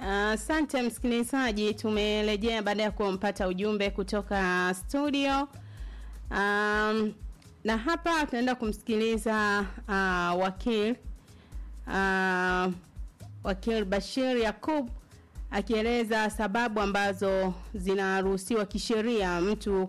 Asante msikilizaji, tumerejea baada ya kumpata ujumbe kutoka studio. Um, na hapa tunaenda kumsikiliza uh, wakil uh, wakil Bashir Yakub akieleza sababu ambazo zinaruhusiwa kisheria mtu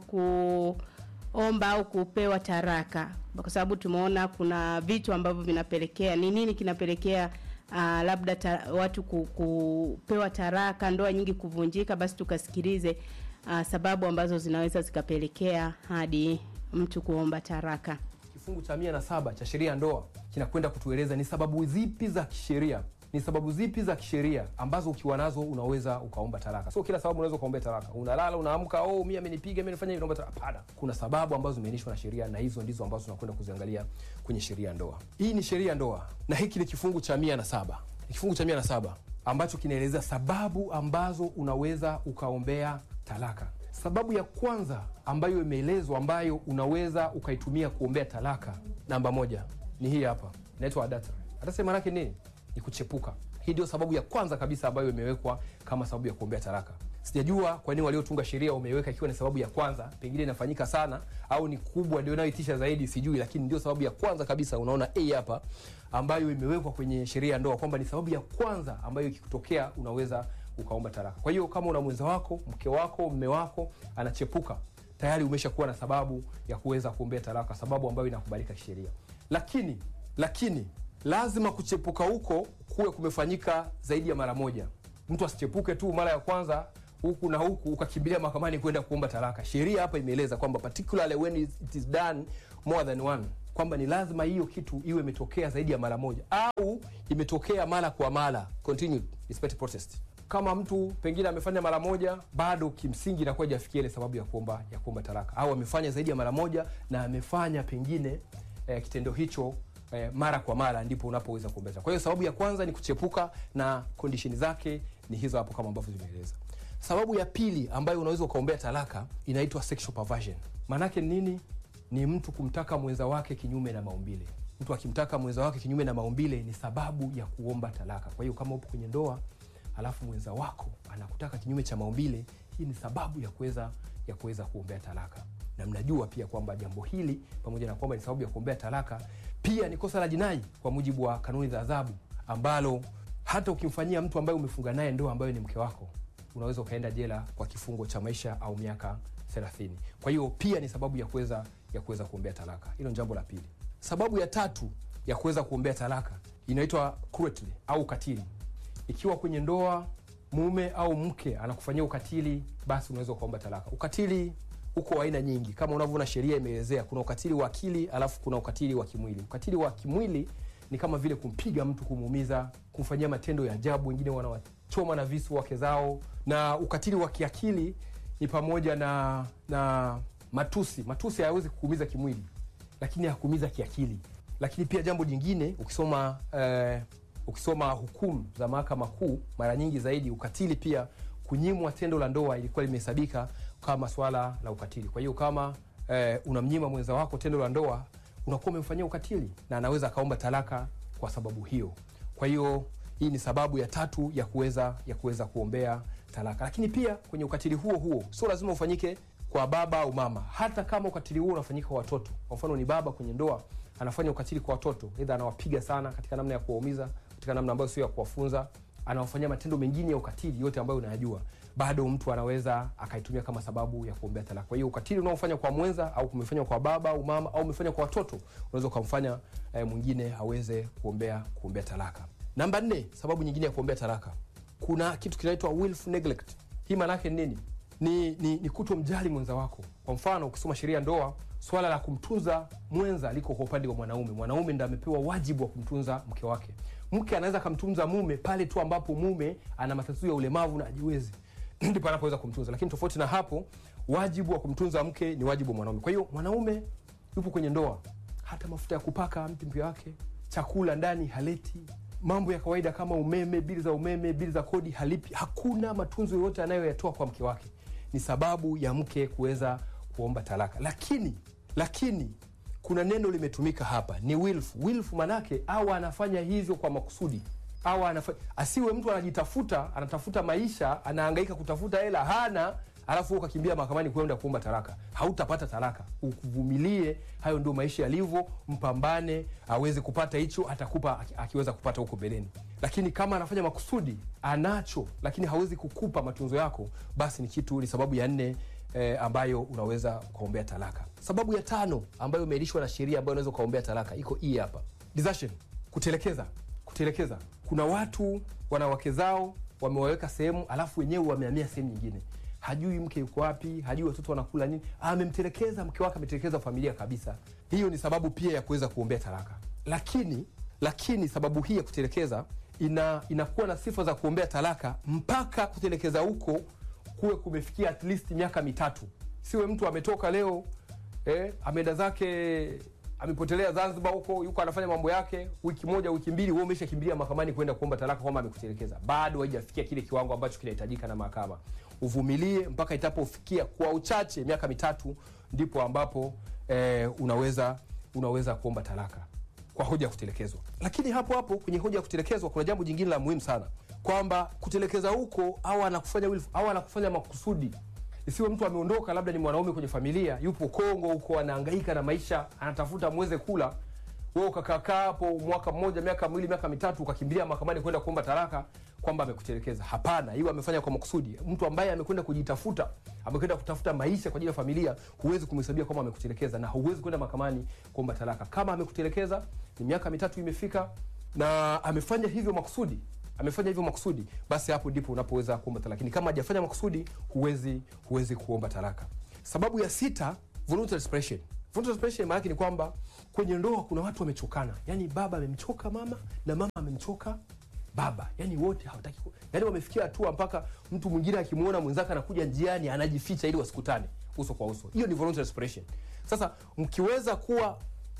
kuomba au kupewa taraka, kwa sababu tumeona kuna vitu ambavyo vinapelekea. Ni nini kinapelekea uh, labda ta, watu ku, kupewa taraka, ndoa nyingi kuvunjika? Basi tukasikilize uh, sababu ambazo zinaweza zikapelekea hadi mtu kuomba taraka. Kifungu cha mia na saba cha sheria ya ndoa kinakwenda kutueleza ni sababu zipi za kisheria ni sababu zipi za kisheria ambazo ukiwa nazo unaweza ukaomba talaka. Sio kila sababu unaweza ukaomba talaka. Unalala unaamka, oh, mimi amenipiga, mimi nifanya hivi, naomba talaka. Hapana, kuna sababu ambazo zimeainishwa na sheria, na hizo ndizo ambazo tunakwenda kuziangalia kwenye sheria ya ndoa. Hii ni sheria ya ndoa, na hiki ni kifungu cha mia na saba ni kifungu cha mia na saba ambacho kinaeleza sababu ambazo unaweza ukaombea talaka. Sababu ya kwanza ambayo imeelezwa ambayo unaweza ukaitumia kuombea talaka, namba moja ni hii hapa, inaitwa adultery. Adultery maana yake nini? Ni kuchepuka. Hii ndio sababu ya kwanza kabisa ambayo imewekwa kama sababu ya kuombea talaka. Sijajua kwa nini waliotunga sheria wameweka ikiwa ni sababu ya kwanza, pengine inafanyika sana au ni kubwa ndio inayoitisha zaidi, sijui, lakini ndio sababu ya kwanza kabisa. Unaona a hapa ambayo imewekwa kwenye sheria ya ndoa kwamba ni sababu ya kwanza ambayo ikikutokea unaweza ukaomba talaka. Kwa hiyo kama una mwenza wako, mke wako, mme wako anachepuka, tayari umeshakuwa na sababu ya kuweza kuombea talaka, sababu ambayo inakubalika kisheria. Lakini lakini lazima kuchepuka huko kuwe kumefanyika zaidi ya mara moja. Mtu asichepuke tu mara ya kwanza huku na huku ukakimbilia mahakamani kwenda kuomba talaka. Sheria hapa imeeleza kwamba particularly when it is done more than one, kwamba ni lazima hiyo kitu iwe imetokea zaidi ya mara moja au imetokea mara kwa mara, continued respective process. Kama mtu pengine amefanya mara moja, bado kimsingi inakuwa hajafikia ile sababu ya kuomba ya kuomba talaka, au amefanya zaidi ya mara moja na amefanya pengine eh, kitendo hicho eh, mara kwa mara, ndipo unapoweza kuombea. Kwa hiyo sababu ya kwanza ni kuchepuka na condition zake ni hizo hapo kama ambavyo zimeeleza. Sababu ya pili ambayo unaweza ukaombea talaka inaitwa sexual perversion. Maanake nini? Ni mtu kumtaka mwenza wake kinyume na maumbile. Mtu akimtaka mwenza wake kinyume na maumbile ni sababu ya kuomba talaka. Kwa hiyo kama upo kwenye ndoa alafu mwenza wako anakutaka kinyume cha maumbile, hii ni sababu ya kuweza ya kuweza kuombea talaka. Na mnajua pia kwamba jambo hili pamoja na kwamba ni sababu ya kuombea talaka, pia ni kosa la jinai kwa mujibu wa kanuni za adhabu, ambalo hata ukimfanyia mtu ambaye umefunga naye ndoa ambayo ni mke wako unaweza ukaenda jela kwa kifungo cha maisha au miaka 30. Kwa hiyo pia ni sababu ya kuweza ya kuweza kuombea talaka. Hilo ni jambo la pili. Sababu ya tatu ya kuweza kuombea talaka inaitwa cruelty au ukatili. Ikiwa kwenye ndoa mume au mke anakufanyia ukatili, basi unaweza ukaomba talaka. Ukatili uko aina nyingi, kama unavyoona sheria imeelezea. Kuna ukatili wa akili, alafu kuna ukatili wa kimwili. Ukatili wa kimwili ni kama vile kumpiga mtu, kumuumiza, kumfanyia matendo ya ajabu. Wengine wanawachoma na visu wake zao. Na ukatili wa kiakili ni pamoja na na matusi. Matusi hayawezi kukuumiza kimwili, lakini hakuumiza kiakili. Lakini pia jambo jingine ukisoma eh, ukisoma hukumu za mahakama kuu, mara nyingi zaidi ukatili pia, kunyimwa tendo la ndoa ilikuwa limehesabika kama swala la ukatili. Kwa hiyo kama eh, unamnyima mwenza wako tendo la ndoa unakuwa umemfanyia ukatili, na anaweza akaomba talaka kwa sababu hiyo. Kwa hiyo hii ni sababu ya tatu ya kuweza ya kuweza kuombea talaka. Lakini pia kwenye ukatili huo huo sio lazima ufanyike kwa baba au mama, hata kama ukatili huo unafanyika kwa watoto. Kwa mfano, ni baba kwenye ndoa anafanya ukatili kwa watoto, aidha anawapiga sana katika namna ya kuwaumiza, katika namna ambayo sio ya kuwafunza, anawafanyia matendo mengine ya ukatili yote ambayo unayajua, bado mtu anaweza akaitumia kama sababu ya kuombea talaka. Kwa hiyo ukatili unaofanya kwa mwenza au umefanya kwa baba au mama au umefanya kwa watoto, unaweza ukamfanya eh, mwingine aweze kuombea kuombea talaka. Namba nne, sababu nyingine ya kuombea talaka, kuna kitu kinaitwa willful neglect. Hii maana yake nini? Ni, ni, ni kutomjali mwenza wako. Kwa mfano ukisoma sheria ndoa, swala la kumtunza mwenza liko kwa upande wa mwanaume. Mwanaume ndo amepewa wajibu wa kumtunza mke wake. Mke anaweza akamtunza mume pale tu ambapo mume ana matatizo ya ulemavu na ajiwezi, ndipo anapoweza kumtunza. Lakini tofauti na hapo, wajibu wa kumtunza mke ni wajibu wa mwanaume. Kwa hiyo mwanaume yupo kwenye ndoa, hata mafuta ya kupaka mti mke wake, chakula ndani haleti mambo ya kawaida kama umeme, bili za umeme, bili za kodi halipi. Hakuna matunzo yoyote anayoyatoa kwa mke wake. Ni sababu ya mke kuweza kuomba talaka. Lakini lakini kuna neno limetumika hapa, ni willful. Willful manake au anafanya hivyo kwa makusudi, au anafa... asiwe mtu anajitafuta anatafuta maisha anahangaika kutafuta hela hana alafu wewe ukakimbia mahakamani kwenda kuomba talaka hautapata talaka ukuvumilie hayo ndio maisha yalivyo mpambane aweze kupata hicho atakupa aki- akiweza kupata huko mbeleni lakini kama anafanya makusudi anacho lakini hawezi kukupa matunzo yako basi ni kitu ni sababu ya nne eh, ambayo unaweza ukaombea talaka sababu ya tano ambayo imeainishwa na sheria ambayo unaweza ukaombea talaka iko hii hapa desertion kutelekeza kutelekeza kuna watu wana wake zao wamewaweka sehemu alafu wenyewe wamehamia sehemu nyingine hajui mke yuko wapi hajui watoto wanakula nini amemtelekeza mke wake ametelekeza familia kabisa hiyo ni sababu pia ya kuweza kuombea talaka lakini lakini sababu hii ya kutelekeza ina inakuwa na sifa za kuombea talaka mpaka kutelekeza huko kuwe kumefikia at least miaka mitatu siwe mtu ametoka leo eh, ameenda zake amepotelea zanzibar huko yuko anafanya mambo yake wiki moja wiki mbili wewe umeshakimbilia mahakamani kwenda kuomba talaka kwamba amekutelekeza bado haijafikia kile kiwango ambacho kinahitajika na mahakama uvumilie mpaka itapofikia kwa uchache miaka mitatu ndipo ambapo eh, unaweza unaweza kuomba talaka kwa hoja ya kutelekezwa lakini hapo hapo kwenye hoja ya kutelekezwa kuna jambo jingine la muhimu sana kwamba kutelekeza huko au anakufanya wilf- au anakufanya makusudi isiwe mtu ameondoka labda ni mwanaume kwenye familia yupo kongo huko anahangaika na maisha anatafuta mweze kula wewe ukakaakaa hapo mwaka mmoja miaka miwili miaka mitatu ukakimbilia mahakamani kwenda kuomba talaka kwamba amekutelekeza hapana hiyo amefanya kwa makusudi mtu ambaye amekwenda kujitafuta amekwenda kutafuta maisha kwa ajili ya familia huwezi kumhesabia kwamba amekutelekeza na huwezi kwenda mahakamani kuomba talaka kama amekutelekeza ni miaka mitatu imefika na amefanya hivyo makusudi amefanya hivyo makusudi basi hapo ndipo unapoweza kuomba talaka lakini kama hajafanya makusudi huwezi huwezi kuomba talaka sababu ya sita voluntary separation voluntary separation maana yake ni kwamba kwenye ndoa kuna watu wamechokana yani baba amemchoka mama na mama amemchoka baba yani wote hawataki ku... yani wamefikia hatua mpaka mtu mwingine akimwona mwenzake anakuja njiani anajificha ili wasikutane uso kwa uso hiyo ni voluntary separation sasa mkiweza kuwa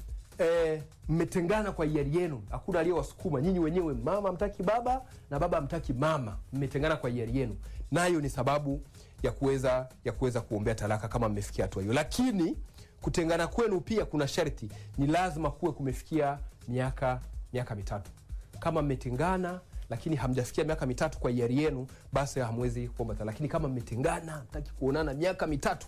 eh, mmetengana kwa hiari yenu hakuna aliyewasukuma nyinyi wenyewe mama mtaki baba na baba mtaki mama mmetengana kwa hiari yenu nayo ni sababu ya kuweza ya kuweza kuombea talaka kama mmefikia hatua hiyo lakini kutengana kwenu pia kuna sharti ni lazima kuwe kumefikia miaka miaka mitatu kama mmetengana lakini hamjafikia miaka mitatu kwa hiari yenu basi hamwezi kuomba talaka lakini kama mmetengana mtaki kuonana miaka mitatu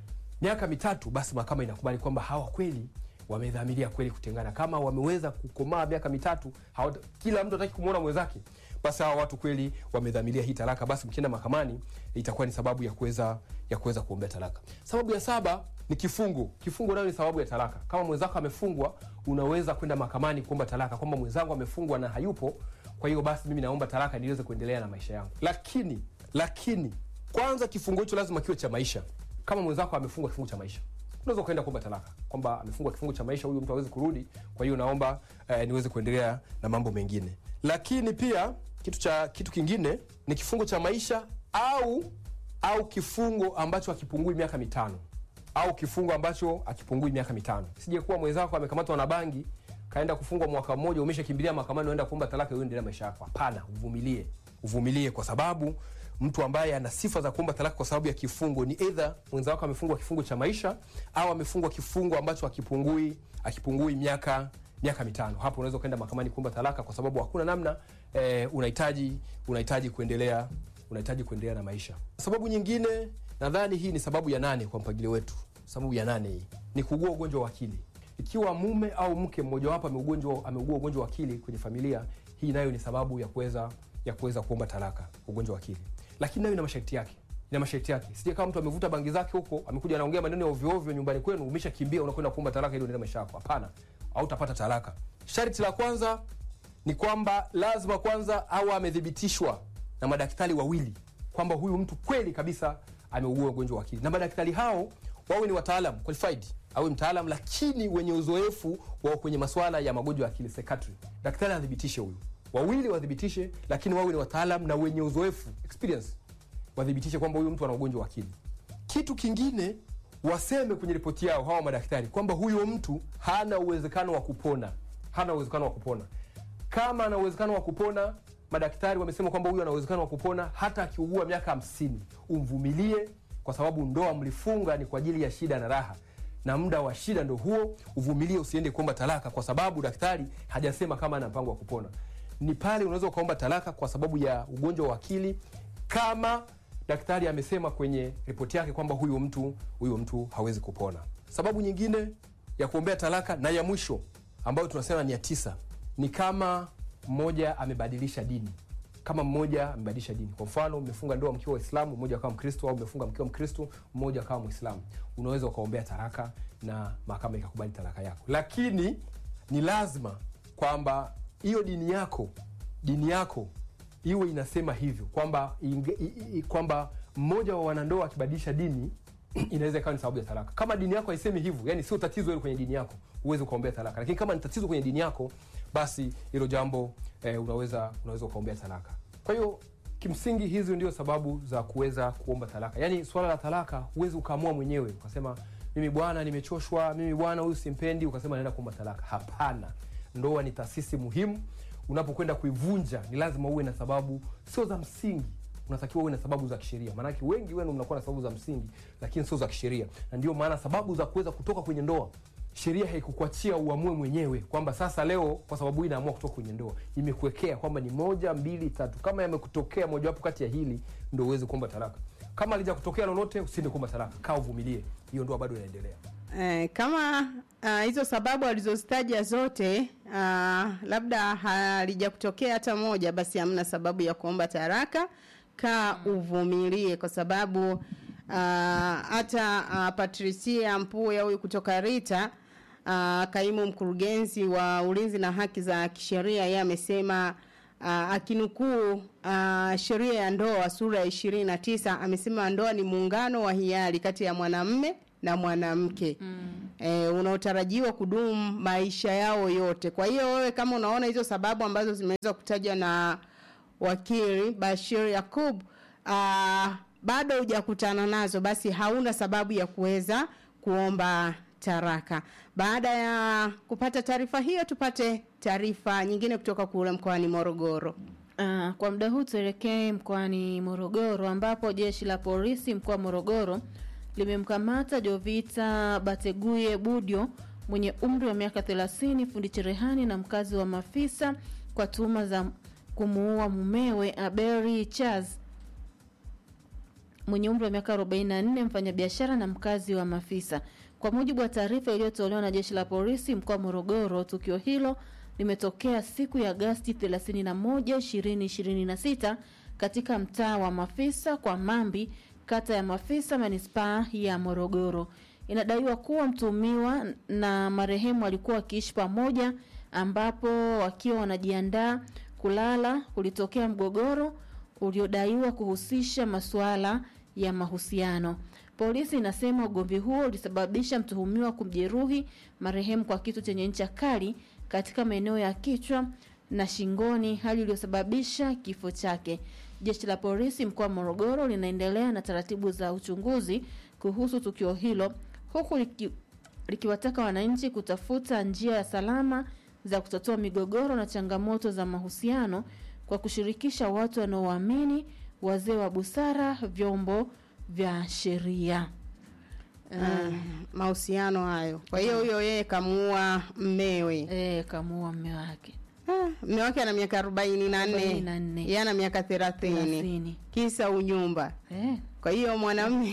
miaka mitatu basi mahakama inakubali kwamba hawa kweli wamedhamiria kweli kutengana kama wameweza kukomaa miaka mitatu hawata, kila mtu ataki kumwona mwenzake basi hawa watu kweli wamedhamiria hii talaka basi mkienda mahakamani itakuwa ni sababu ya kuweza ya kuweza kuombea talaka sababu ya saba ni kifungo kifungo nayo ni sababu ya talaka kama mwenzako amefungwa unaweza kwenda mahakamani kuomba talaka kwamba mwenzangu amefungwa na hayupo kwa hiyo basi mimi naomba talaka niweze kuendelea na maisha yangu lakini lakini kwanza kifungo hicho lazima kiwe cha maisha kama mwenzako amefungwa kifungo cha maisha unaweza ukaenda kuomba talaka kwamba amefungwa kifungo cha maisha huyu mtu awezi kurudi kwa hiyo naomba eh, niweze kuendelea na mambo mengine lakini pia kitu cha kitu kingine ni kifungo cha maisha au au kifungo ambacho hakipungui miaka mitano au kifungo ambacho hakipungui miaka mitano sije kuwa mwenzako amekamatwa na bangi kaenda kufungwa mwaka mmoja umeshakimbilia mahakamani unaenda kuomba talaka uendelea maisha yako hapana uvumilie uvumilie kwa sababu mtu ambaye ana sifa za kuomba talaka kwa sababu ya kifungo ni eidha mwenza wako amefungwa kifungo cha maisha au amefungwa kifungo ambacho hakipungui akipungui miaka miaka mitano hapo unaweza ukaenda mahakamani kuomba talaka kwa sababu hakuna namna eh, unahitaji unahitaji kuendelea unahitaji kuendelea na maisha sababu nyingine nadhani hii ni sababu ya nane kwa mpangilio wetu sababu ya nane hii ni kuugua ugonjwa wa akili ikiwa mume au mke mmojawapo ameugua ameugua ugonjwa wa akili kwenye familia hii nayo ni sababu ya kuweza ya kuweza kuomba talaka ugonjwa wa akili lakini nayo ina masharti yake ina masharti yake sije kama mtu amevuta bangi zake huko amekuja anaongea maneno ya ovyo ovyo nyumbani kwenu umeshakimbia unakwenda kuomba talaka ili uendelee maisha yako hapana hautapata talaka sharti la kwanza ni kwamba lazima kwanza au amethibitishwa na madaktari wawili kwamba huyu mtu kweli kabisa ameugua ugonjwa wa akili na madaktari hao wawe ni wataalam qualified awe mtaalam lakini wenye uzoefu wa kwenye masuala ya magonjwa ya akili psychiatry daktari athibitishe huyu wawili wathibitishe lakini wawe ni wataalam na wenye uzoefu experience wathibitishe kwamba huyu mtu ana ugonjwa wa akili kitu kingine waseme kwenye ripoti yao hawa madaktari kwamba huyo mtu hana uwezekano wa kupona hana uwezekano wa kupona kama ana uwezekano wa kupona madaktari wamesema kwamba huyu ana uwezekano wa kupona hata akiugua miaka hamsini umvumilie kwa sababu ndoa mlifunga ni kwa ajili ya shida na raha na muda wa shida ndo huo uvumilie usiende kuomba talaka kwa sababu daktari hajasema kama ana mpango wa kupona ni pale unaweza ukaomba talaka kwa sababu ya ugonjwa wa akili kama daktari amesema kwenye ripoti yake kwamba huyu mtu huyu mtu hawezi kupona sababu nyingine ya kuombea talaka na ya mwisho ambayo tunasema ni ya tisa ni kama mmoja amebadilisha dini kama mmoja amebadilisha dini kwa mfano mmefunga ndoa mkiwa waislamu mmoja akawa mkristo au mmefunga mkiwa mkristo mmoja akawa mwislamu unaweza ukaombea talaka na mahakama ikakubali talaka yako lakini ni lazima kwamba hiyo dini yako dini yako iwe inasema hivyo kwamba inge- i- i- kwamba mmoja wa wanandoa akibadilisha dini inaweza ikawa ni sababu ya talaka kama dini yako haisemi hivyo yani sio tatizo hilo kwenye dini yako huwezi ukaombea talaka lakini kama ni tatizo kwenye dini yako basi hilo jambo eh, unaweza unaweza ukaombea talaka kwa hiyo kimsingi hizi ndio sababu za kuweza kuomba talaka yaani swala la talaka huwezi ukaamua mwenyewe ukasema mimi bwana nimechoshwa mimi bwana huyu simpendi ukasema naenda kuomba talaka hapana ndoa ni taasisi muhimu unapokwenda kuivunja ni lazima uwe na sababu sio za msingi unatakiwa uwe na sababu za kisheria maanake wengi wenu mnakuwa na sababu za msingi lakini sio za kisheria na ndio maana sababu za kuweza kutoka kwenye ndoa sheria haikukuachia uamue mwenyewe kwamba sasa leo kwa sababu hii naamua kutoka kwenye ndoa imekuwekea kwamba ni moja mbili tatu kama yamekutokea mojawapo kati ya hili ndo uweze kuomba talaka kama alija kutokea lolote usiende kuomba talaka kaa uvumilie hiyo ndoa bado inaendelea Eh, kama ah, hizo sababu alizozitaja zote ah, labda halija kutokea hata moja, basi hamna sababu ya kuomba taraka. Kaa uvumilie, kwa sababu ah, hata ah, Patricia Mpuya huyu kutoka Rita ah, kaimu mkurugenzi wa ulinzi na haki za kisheria, yeye amesema uh, akinukuu uh, sheria ya ndoa sura ya ishirini na tisa amesema ndoa ni muungano wa hiari kati ya mwanamme na mwanamke mm. e, unaotarajiwa kudumu maisha yao yote. Kwa hiyo wewe kama unaona hizo sababu ambazo zimeweza kutajwa na wakili Bashir Yakub uh, bado hujakutana nazo, basi hauna sababu ya kuweza kuomba taraka. Baada ya kupata taarifa hiyo, tupate taarifa nyingine kutoka kule mkoani Morogoro. Uh, kwa muda huu tuelekee mkoani Morogoro ambapo jeshi la polisi mkoa wa Morogoro limemkamata Jovita Bateguye Budio mwenye umri wa miaka 30, fundi cherehani na mkazi wa Mafisa kwa tuhuma za kumuua mumewe Aberi Charles mwenye umri wa miaka 44, mfanyabiashara na mkazi wa Mafisa. Kwa mujibu wa taarifa iliyotolewa na jeshi la polisi mkoa wa Morogoro, tukio hilo limetokea siku ya Agasti 31, 2026 katika mtaa wa Mafisa kwa Mambi, kata ya Mafisa, manispaa ya Morogoro. Inadaiwa kuwa mtuhumiwa na marehemu walikuwa wakiishi pamoja, ambapo wakiwa wanajiandaa kulala kulitokea mgogoro uliodaiwa kuhusisha masuala ya mahusiano. Polisi inasema ugomvi huo ulisababisha mtuhumiwa kumjeruhi marehemu kwa kitu chenye ncha kali katika maeneo ya kichwa na shingoni, hali iliyosababisha kifo chake. Jeshi la polisi mkoa wa Morogoro linaendelea na taratibu za uchunguzi kuhusu tukio hilo, huku liki, likiwataka wananchi kutafuta njia ya salama za kutatua migogoro na changamoto za mahusiano kwa kushirikisha watu wanaoamini, wazee wa busara, vyombo vya sheria. Uh, mahusiano hayo. Kwa hiyo huyo yeye kamuua mmewe. Eh, kamuua mme wake Ah, mme wake ana miaka arobaini na nne 44. yeye ana miaka thelathini thelathini. kisa unyumba. Eh, Kwa hiyo mwanamume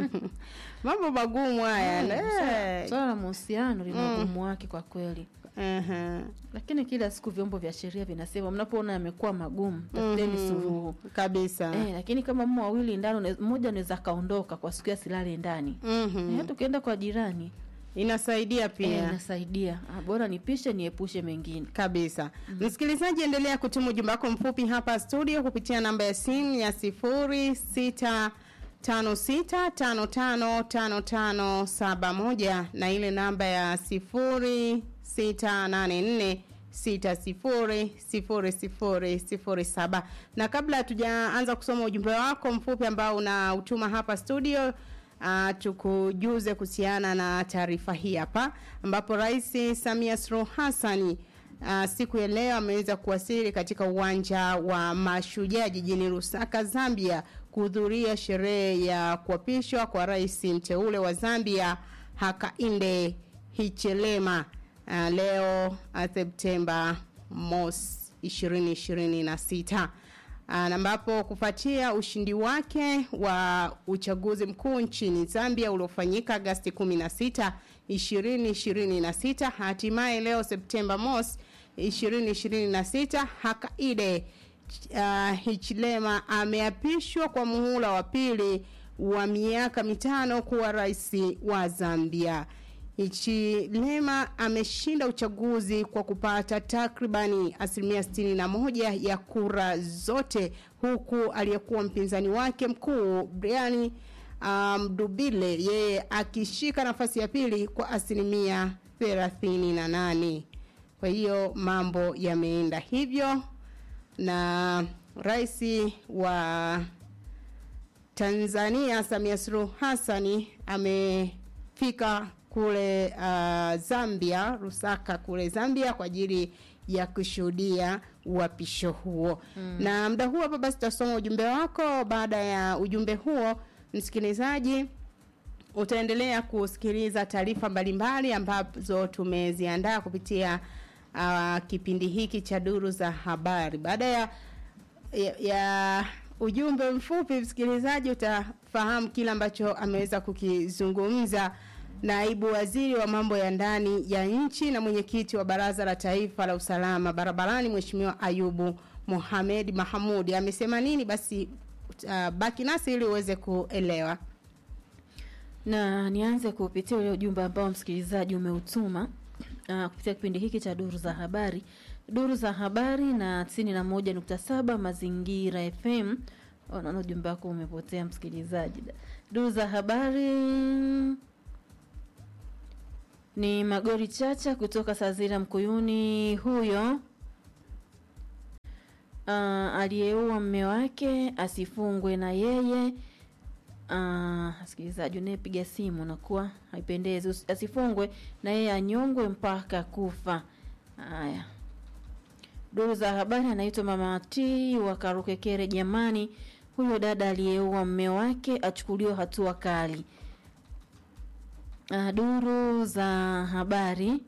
mambo magumu haya. swala- eh. swala la mahusiano lina ugumu wake kwa kweli, Aha. lakini kila siku vyombo vya sheria vinasema mnapoona yamekuwa magumu, tafuteni suluhu. kabisa. Eh, lakini kama mmo wawili ndani, une- mmoja anaweza kaondoka kwa siku ya silale ndani Mhm. eh, hata ukienda kwa jirani Inasaidia eh, pia. inasaidia. Ah, bora nipishe niepushe mengine. kabisa msikilizaji endelea kutuma ujumbe wako mfupi hapa studio kupitia namba ya simu ya sifuri sita tano sita tano tano tano tano saba moja na ile namba ya sifuri sita nane nne sita sifuri sifuri sifuri sifuri saba na kabla hatujaanza kusoma ujumbe wako mfupi ambao unautuma hapa studio Uh, tukujuze kuhusiana na taarifa hii hapa ambapo Rais Samia Suluhu Hassani uh, siku ya leo ameweza kuwasili katika uwanja wa Mashujaa jijini Lusaka, Zambia kuhudhuria sherehe ya kuapishwa kwa rais mteule wa Zambia Hakainde Hichilema uh, leo uh, Septemba mosi. 2026 na ambapo kufuatia ushindi wake wa uchaguzi mkuu nchini Zambia uliofanyika Agasti 16 2026 hatimaye leo Septemba mosi 2026 Hakainde uh, Hichilema ameapishwa kwa muhula wa pili wa miaka mitano kuwa rais wa Zambia. Hichilema ameshinda uchaguzi kwa kupata takribani asilimia 61 ya kura zote huku aliyekuwa mpinzani wake mkuu Brian Mdubile um, yeye akishika nafasi ya pili kwa asilimia 38. Kwa hiyo mambo yameenda hivyo na rais wa Tanzania Samia Suluhu Hassani amefika kule uh, Zambia Lusaka kule Zambia kwa ajili ya kushuhudia uapisho huo mm. Na muda huo hapa basi tutasoma ujumbe wako. Baada ya ujumbe huo, msikilizaji, utaendelea kusikiliza taarifa mbalimbali ambazo tumeziandaa kupitia uh, kipindi hiki cha duru za habari. Baada ya, ya, ya ujumbe mfupi, msikilizaji, utafahamu kile ambacho ameweza kukizungumza naibu waziri wa mambo ya ndani ya nchi na mwenyekiti wa baraza la taifa la usalama barabarani Mheshimiwa Ayubu Mohamed Mahamudi amesema nini? Basi uh, baki nasi ili uweze kuelewa. Na nianze kupitia ule ujumbe ambao msikilizaji umeutuma uh, kupitia kipindi hiki cha duru za habari, duru za habari na tisini na moja nukta saba Mazingira FM. Naona ujumbe wako umepotea msikilizaji. Duru za habari ni Magori Chacha kutoka Sazira Mkuyuni. Huyo uh, aliyeua mme wake asifungwe na yeye. Msikilizaji uh, unayepiga simu nakuwa haipendezi, asifungwe na yeye anyongwe mpaka kufa. Haya, duru za habari anaitwa Mama T wa Karukekere. Jamani, huyo dada aliyeua mme wake achukuliwe hatua kali. Uh, duru za habari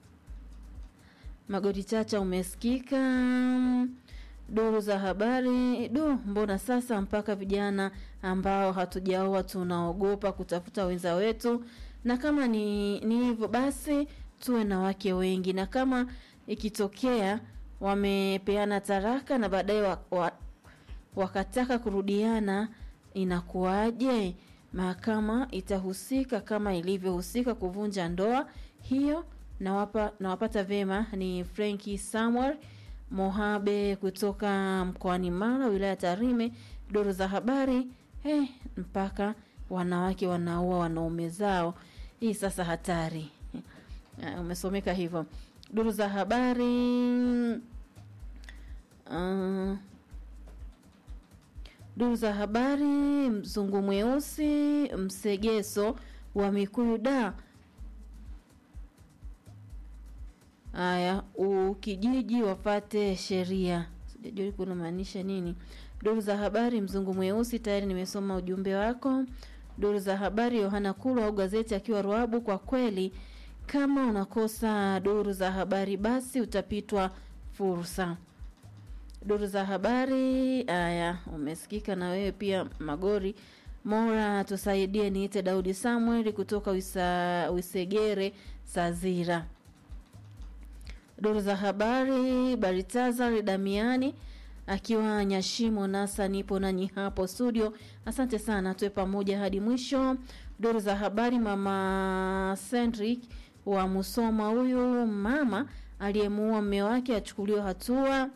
Magoti Chacha umesikika. Duru za habari du, mbona sasa mpaka vijana ambao hatujaoa tunaogopa kutafuta wenza wetu? Na kama ni ni hivyo basi tuwe na wake wengi, na kama ikitokea wamepeana taraka na baadaye wa, wa, wakataka kurudiana inakuwaje? Mahakama itahusika kama ilivyohusika kuvunja ndoa hiyo. Nawapa, nawapata vema. Ni Frenki Samuel Mohabe kutoka mkoani Mara, wilaya Tarime. Duru za habari hey, mpaka wanawake wanaua wanaume zao, hii sasa hatari. Uh, umesomeka hivyo. Duru za habari uh, Duru za habari mzungu mweusi msegeso wa Mikuyu da haya ukijiji wafate sheria, sijajua kuna maanisha nini. Duru za habari mzungu mweusi, tayari nimesoma ujumbe wako. Duru za habari Yohana Kulu au gazeti akiwa Ruabu, kwa kweli kama unakosa duru za habari basi utapitwa fursa duru za habari haya umesikika na wewe pia magori mora tusaidie niite daudi samuel kutoka wisa, wisegere sazira duru za habari baritazar damiani akiwa nyashimo nasa nipo nanyi hapo studio asante sana tuwe pamoja hadi mwisho duru za habari mama Cendric wa musoma huyu mama aliyemuua mme wake achukuliwe hatua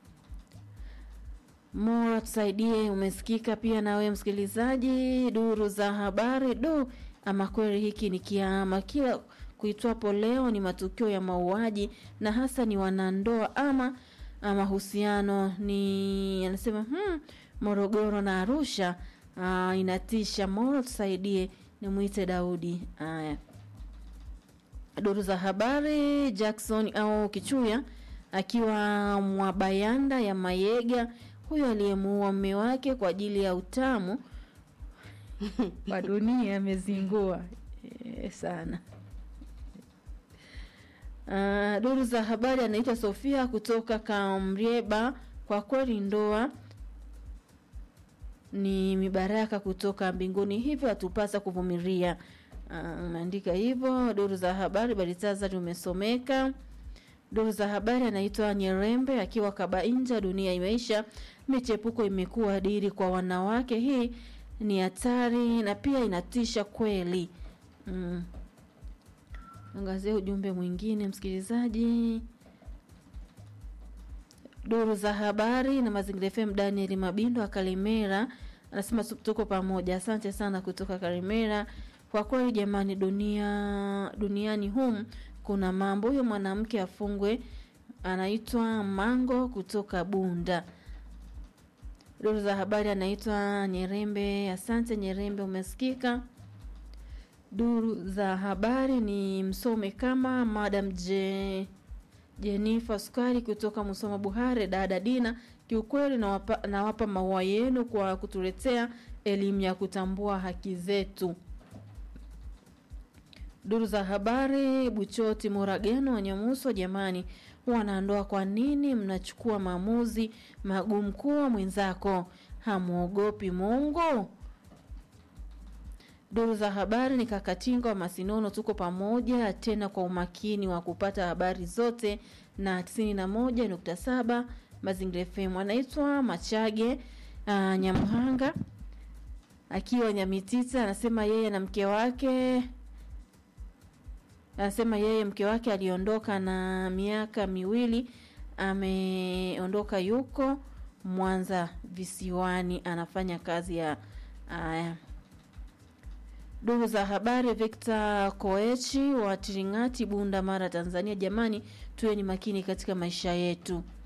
Mora tusaidie, umesikika pia nawe msikilizaji. Duru za habari du, ama kweli hiki ni kiama, kila kuitwapo leo ni matukio ya mauaji na hasa ni wanandoa ama mahusiano. Ni anasema hmm, Morogoro na Arusha. Aa, inatisha. Mora tusaidie, nimwite Daudi. Haya, duru za habari Jackson au Kichuya akiwa Mwabayanda ya Mayega huyo aliyemuua mme wake kwa ajili ya utamu wa dunia amezingua e, sana. Uh, duru za habari anaitwa Sofia kutoka Kamrieba. Kwa kweli ndoa ni mibaraka kutoka mbinguni, hivyo hatupasa kuvumilia. Uh, unaandika hivyo. Duru za habari Balitazari umesomeka. Duru za habari anaitwa Nyerembe akiwa Kabainja. Dunia imeisha, michepuko imekuwa diri kwa wanawake. Hii ni hatari na pia inatisha kweli. Mm. Angazia ujumbe mwingine msikilizaji. Duru za habari na Mazingira FM, Daniel Mabindo wa Kalimera anasema tuko pamoja. Asante sana kutoka Kalimera. Kwa kweli jamani, dunia duniani humu kuna mambo. Huyo mwanamke afungwe. Anaitwa Mango kutoka Bunda. Duru za habari anaitwa Nyerembe. Asante Nyerembe, umesikika. Duru za habari ni msome kama Madam J Jenifa Sukari kutoka Musoma Buhare. Dada Dina, kiukweli nawapa, nawapa maua yenu kwa kutuletea elimu ya kutambua haki zetu. Duru za habari Buchoti Murageno Wanyamuso, jamani, wanandoa, kwa nini mnachukua maamuzi magumu kuwa mwenzako? Hamwogopi Mungu? Duru za habari ni Kakatinga wa Masinono, tuko pamoja tena kwa umakini wa kupata habari zote na 91.7 Mazingira FM. Anaitwa Machage uh, Nyamhanga akiwa Nyamitita, anasema yeye na mke wake anasema yeye mke wake aliondoka na miaka miwili, ameondoka yuko Mwanza visiwani, anafanya kazi ya aya. Duru za habari Victor Koechi wa Tiringati, Bunda, Mara, Tanzania. Jamani, tuwe ni makini katika maisha yetu.